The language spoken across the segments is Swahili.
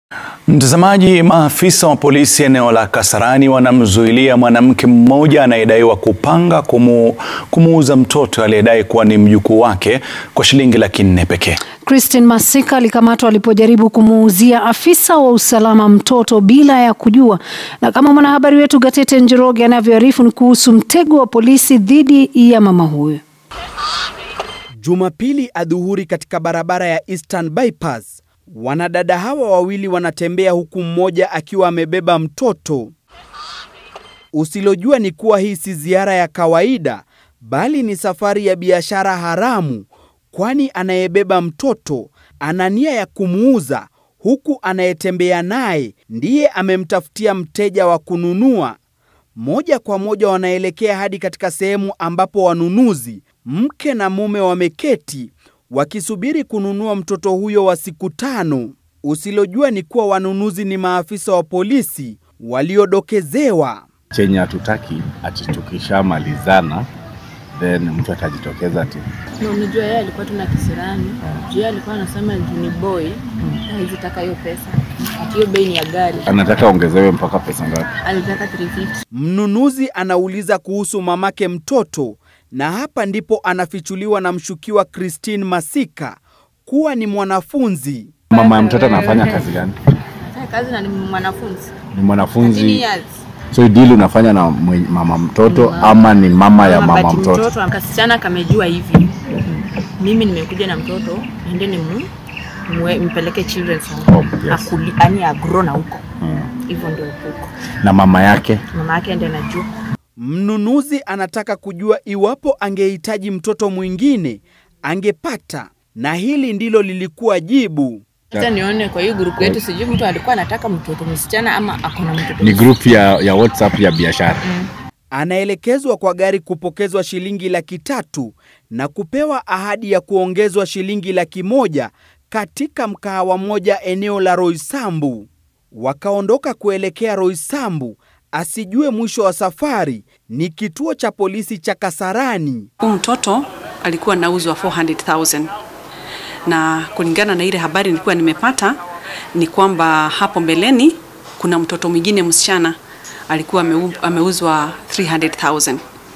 Mtazamaji, maafisa wa polisi eneo la Kasarani wanamzuilia mwanamke mmoja anayedaiwa kupanga kumu, kumuuza mtoto aliyedai kuwa ni mjukuu wake kwa shilingi laki nne pekee. Christine Masika alikamatwa alipojaribu kumuuzia afisa wa usalama mtoto bila ya kujua, na kama mwanahabari wetu Gatete Njoroge anavyoarifu ni kuhusu mtego wa polisi dhidi ya mama huyo. Jumapili adhuhuri katika barabara ya Eastern Bypass, wanadada hawa wawili wanatembea huku mmoja akiwa amebeba mtoto. Usilojua ni kuwa hii si ziara ya kawaida, bali ni safari ya biashara haramu, kwani anayebeba mtoto ana nia ya kumuuza, huku anayetembea naye ndiye amemtafutia mteja wa kununua. Moja kwa moja wanaelekea hadi katika sehemu ambapo wanunuzi mke na mume wameketi wakisubiri kununua mtoto huyo wa siku tano. Usilojua ni kuwa wanunuzi ni maafisa wa polisi waliodokezewa. Chenye hatutaki ati tukishamalizana then mtu atajitokeza ati Na unajua yeye alikuwa tuna kisirani. Juu yeye alikuwa anasema juu ni boy, hawezi taka hiyo pesa. Ati hiyo bei ni ya gari. anataka ongezewe mpaka pesa ngapi? Alitaka 350. Mnunuzi anauliza kuhusu mamake mtoto, na hapa ndipo anafichuliwa na mshukiwa Christine Masika kuwa ni mwanafunzi. Mama ya mtoto anafanya kazi gani? Anafanya kazi na ni mwanafunzi. Ni mwanafunzi. 13 years. So deal unafanya na mwe- mama mtoto ama ni mama ya mama But mtoto? Kasichana kamejua hivi. Mimi nimekuja na mtoto, ende ni mu mwe- mpeleke children's home. Oh, yes. Akuli, yani agro na huko. Hmm. Hivyo ndio huko. Na mama yake Mama yake ndiye anajua. Mnunuzi anataka kujua iwapo angehitaji mtoto mwingine angepata, na hili ndilo lilikuwa jibu. Sasa nione kwa hiyo grupu yetu, sijui mtu alikuwa anataka mtoto msichana ama akona mtoto ni group ya, ya WhatsApp ya biashara. Anaelekezwa kwa gari kupokezwa shilingi laki tatu na kupewa ahadi ya kuongezwa shilingi laki moja katika mkahawa moja eneo la Roysambu. Wakaondoka kuelekea Roysambu, asijue mwisho wa safari ni kituo cha polisi cha Kasarani. Huyu mtoto alikuwa anauzwa 400,000 na kulingana na ile habari nilikuwa nimepata ni kwamba hapo mbeleni kuna mtoto mwingine msichana alikuwa ameu- ameuzwa 300,000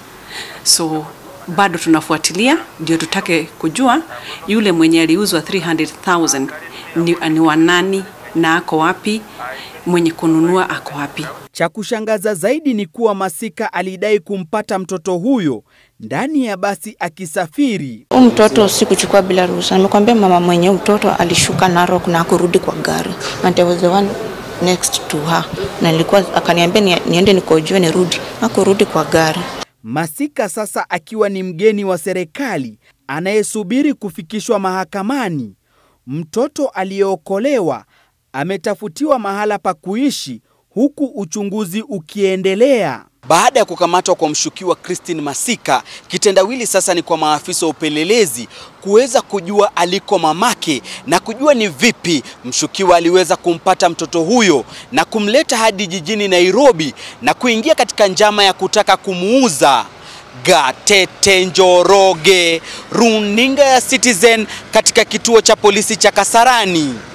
so bado tunafuatilia ndio tutake kujua yule mwenye aliuzwa 300,000 ni, ni wanani na ako wapi, mwenye kununua ako wapi. Cha kushangaza zaidi ni kuwa Masika alidai kumpata mtoto huyo ndani ya basi akisafiri. Huyu mtoto sikuchukua bila ruhusa. Nimekwambia mama mwenye mtoto alishuka Narok na kurudi kwa gari. And I was the one next to her. Na nilikuwa akaniambia ni, niende nikojoe nirudi. Hakurudi kwa gari. Masika sasa akiwa ni mgeni wa serikali anayesubiri kufikishwa mahakamani. Mtoto aliyeokolewa ametafutiwa mahala pa kuishi huku uchunguzi ukiendelea. Baada ya kukamatwa kwa mshukiwa Christine Masika, kitendawili sasa ni kwa maafisa wa upelelezi kuweza kujua aliko mamake na kujua ni vipi mshukiwa aliweza kumpata mtoto huyo na kumleta hadi jijini Nairobi na kuingia katika njama ya kutaka kumuuza. Gatete Njoroge, runinga ya Citizen katika kituo cha polisi cha Kasarani.